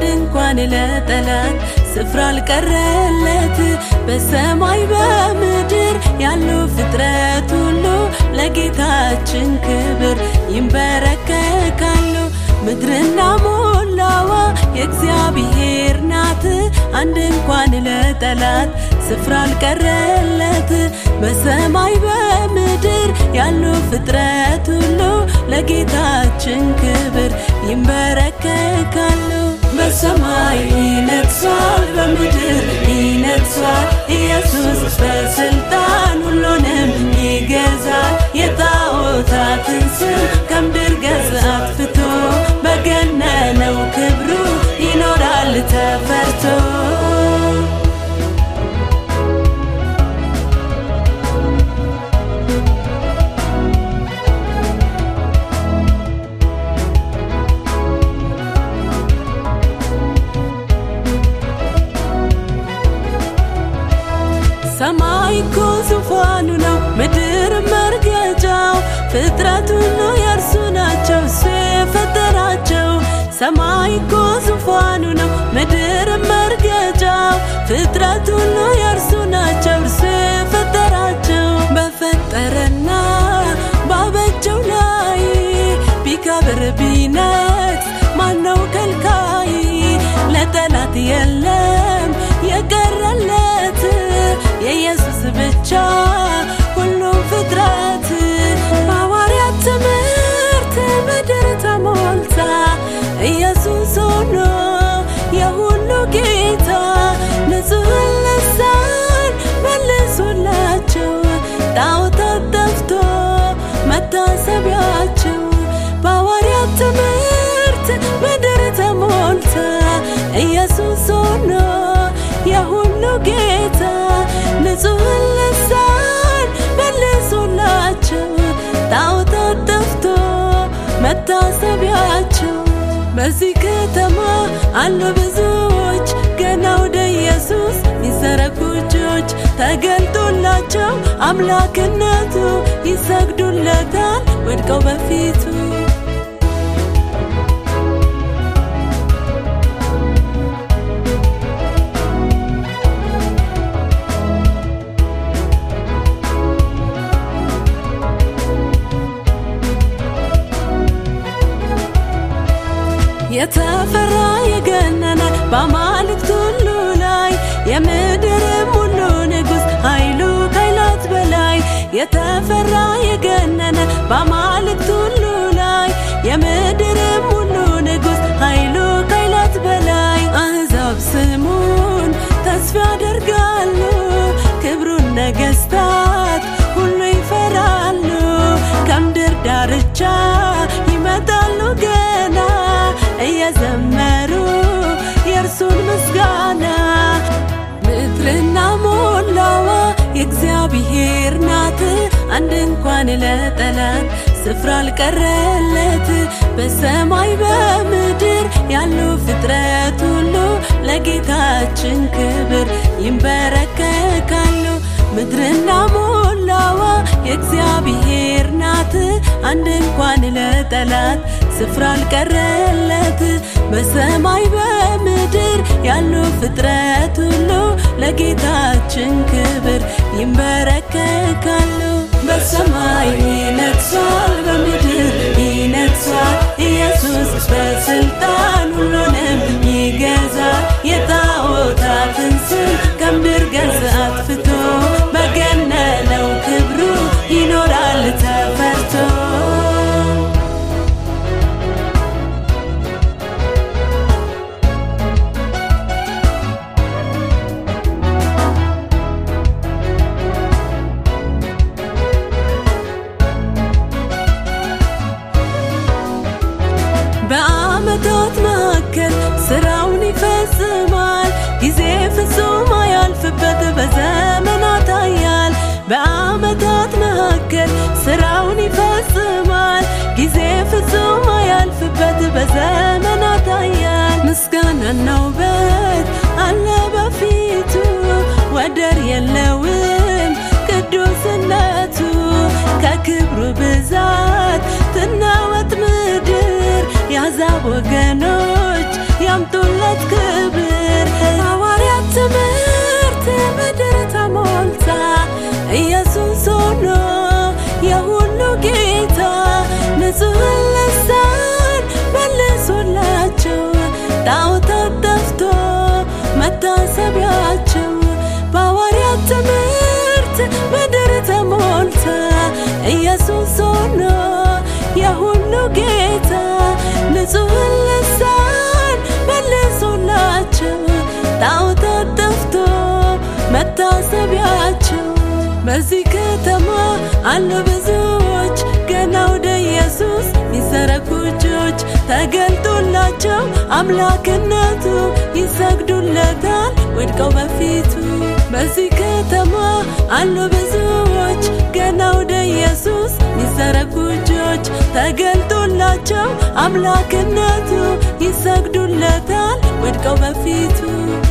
እንኳን ለጠላት ስፍራ አልቀረለት በሰማይ በምድር ያሉ ፍጥረት ሁሉ ለጌታችን ክብር ይንበረከካሉ። ምድርና ሞላዋ የእግዚአብሔር ናት። አንድ እንኳን ለጠላት ስፍራ አልቀረለት በሰማይ በምድር ያሉ ፍጥረት ሁሉ ለጌታችን ክብር ይንበረከካሉ። በሰማይ ይነግሣል፣ በምድር ይነግሣል። ኢየሱስ በስልጣን ሁሉንም ይገዛል። የጣዖታትን ስም ከምድር ገጽ አጥፍቶ በገነነው ክብሩ ይኖራል ተፈርቶ። ሰማይ እኮ ዙፋኑ ነው፣ ምድር መርገጫው። ፍጥረት ሁሉ የእርሱ ናቸው፣ እሱ የፈጠራቸው። ሰማይ እኮ ዙፋኑ ነው፣ ምድር መርገጫው። ፍጥረት ሁሉ የእርሱ ናቸው፣ እርሱ የፈጠራቸው። በፈጠረና ባበጀው ላይ ቢከብር ቢነግስ ማነው ከልካይ? ለጠላት የለም የቀረለት የኢየሱስ ብቻ ሁሉም ፍጥረት በሐዋርያት ትምህርት ምድር ተሞልታ ኢየሱስ ሆኖ የሁሉ ጌታ ንጹሕን ልሳን መልሶላቸው ጣዖታት ጠፍቶ መታሰቢያቸው በሐዋርያት ትምህርት ምድር ተሞልታ ኢየሱስ ሆኖ የሁሉ ጌታ ንጹሕን ልሳን መልሶላቸው ጣዖታት ጠፍቶ መታሰቢያቸው በዚህ ከተማ አሉ ብዙዎች ገና ወደ ኢየሱስ ይዘረጉ እጆች ተገልጦላቸው አምላክነቱ ይሰግዱለታል ወድቀው በፊቱ የተፈራ የገነነ በአማልክት ሁሉ ላይ የምድርም ሁሉ ንጉሥ ኃይሉ ከኃይላት በላይ የተፈራ የገነነ በአማልክት ሁሉ ላይ የምድርም ሁሉ ንጉሥ ኃይሉ ከኃይላት በላይ አሕዛብ ስሙን ተስፋ ያደርጋሉ ክብሩን ነገሥታት ሁሉ ይፈራሉ ከምድር ዳርቻ ይመጣሉ ገና እየዘመሩ የእርሱን ምስጋና ምድርና ሞላዋ የእግዚአብሔር ናት። አንድ እንኳን ለጠላት ስፍራ አልቀረለት በሰማይ በምድር ያሉ ፍጥረት ሁሉ ለጌታችን ክብር ይንበረከካሉ። ምድርና ሞላዋ የእግዚአብሔር ናት። አንድ እንኳን ለጠላት ስፍራ አልቀረለት በሰማይ በምድር ያሉ ፍጥረት ሁሉ ለጌታችን ክብር ይንበረከካሉ። በሰማይ ይነግሣል፣ በምድር ይነግሣል። ኢየሱስ በስልጣን ሁሉንም ይገዛል። የጣዖታትን ስም ከምድር ገጽ አጥፍቶ በገነነው ክብሩ ይኖራል ተፈርቶ። በዓመታት መካከል ስራውን ይፈጽማል። ጊዜ ፍጹም አያልፍበት በዘመናት ያያል። በዓመታት መካከል ስራውን ይፈጽማል። ጊዜ ፍጹም አያልፍበት በዘመናት ያያል። ምስጋናና ውበት አለ በፊቱ ወደር የለውም ቅዱስነቱ ከክብሩ ብዛት ትናወጥ ምድር የአሕዛብ ወገኖች ያምጡለ የታየለት ክብር ሐዋርያት ትምህርት ምድር ተሞልታ ኢየሱስ ሆኖ የሁሉ ጌታ ንጹሕን ልሳን መልሶላቸው ጣዖታት ጠፍቶ መታሰቢያቸው በሐዋርያት ትምህርት ምድር ተሞልታ ኢየሱስ ሆኖ የሁሉ ጌታ ንጹሕን ልሳን መልሶላቸው ጣዖታት ጠፍቶ መታሰቢያቸው በዚህ ከተማ አሉ ብዙዎች ገና ወደ ኢየሱስ ሚዘረጉ እጆች ተገልጦላቸው አምላክነቱ ይሰግዱለታል ወድቀው በፊቱ በዚህ ከተማ አሉ ብዙዎች ገና ወደ ኢየሱስ ሚዘረጉ እጆች ተገልጦላቸው አምላክነቱ ይሰግዱለታል ወድቀው በፊቱ